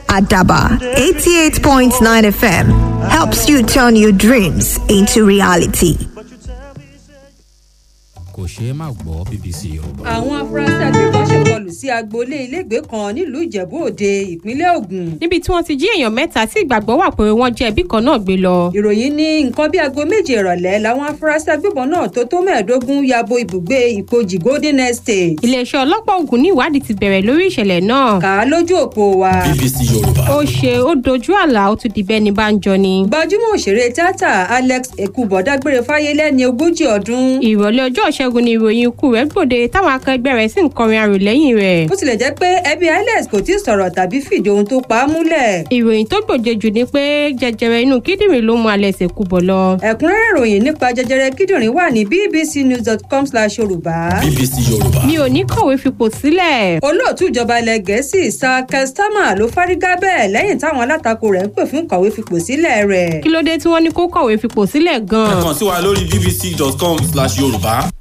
Adaba 88.9 FM helps you turn your dreams into reality. kò ṣeé má gbọ́ bbc yorùbá. àwọn afurasí agbébọn ṣèkọlù sí agboolé ilégbèé kan nílùú ìjẹ̀bú òde ìpínlẹ̀ ògùn. níbi tí wọ́n ti jí èèyàn mẹ́ta tí ìgbàgbọ́ wà pé wọ́n jẹ́ ẹbí kan náà gbé lọ. ìròyìn ní nǹkan bí aago méje ìrọ̀lẹ́ làwọn afurasí agbébọn náà tó tó mẹ́ẹ̀ẹ́dógún ya bo ibùgbé ìpojì golden estate. iléeṣẹ́ ọlọ́pàá ògùn ní ìwádìí ti bẹ̀rẹ̀ lórí ìṣẹ̀lẹ̀ náà. kà á lójú òpó wa. bbc yorùbá. ó ṣe ó dojú àlà ó tún di bẹ́ẹ̀ ni bá ń jọ ni. gbajúmọ̀ òṣèré tíátà alex ekubo dágbére fáyé lẹ́ni ogójì ọdún. ìrọ̀lẹ́ ọjọ́ ìṣẹ́gun ni ìròyìn ikú rẹ̀ gbòde táwọn akẹgbẹ́ rẹ̀ sì ń kọrin arò lẹ́yìn rẹ̀. bó tilẹ̀ jẹ́ pé ẹbí alex kò tí ì sọ̀rọ̀ tàbí fìdí ohun tó pa á múlẹ̀. ìròyìn tó gbòde jù ni pé jẹjẹrẹ inú kíndìnrín ló mú alẹ́ sèkú bọ̀ lọ. ẹ̀kúnrẹ́rẹ́ ìròyìn nípa jẹjẹrẹ kíndìnrín wà ní bbcnews.com slash yorùbá. bbc yorùbá. mi ò ní kọ̀wé fipò sílẹ̀. olóòtú ìjọba ilẹ̀ gẹ̀ẹ́sì sir kestama ló fárígá bẹ́ẹ̀ lẹ́yìn táwọn alátakò rẹ̀ ń pè fún kọ̀wé fipò sílẹ̀ rẹ̀. kí ló dé tí wọ́n ní kó kọ̀wé fipò sílẹ̀ ẹ gan-an. kàn sí wa lórí bbc.com slash yorùbá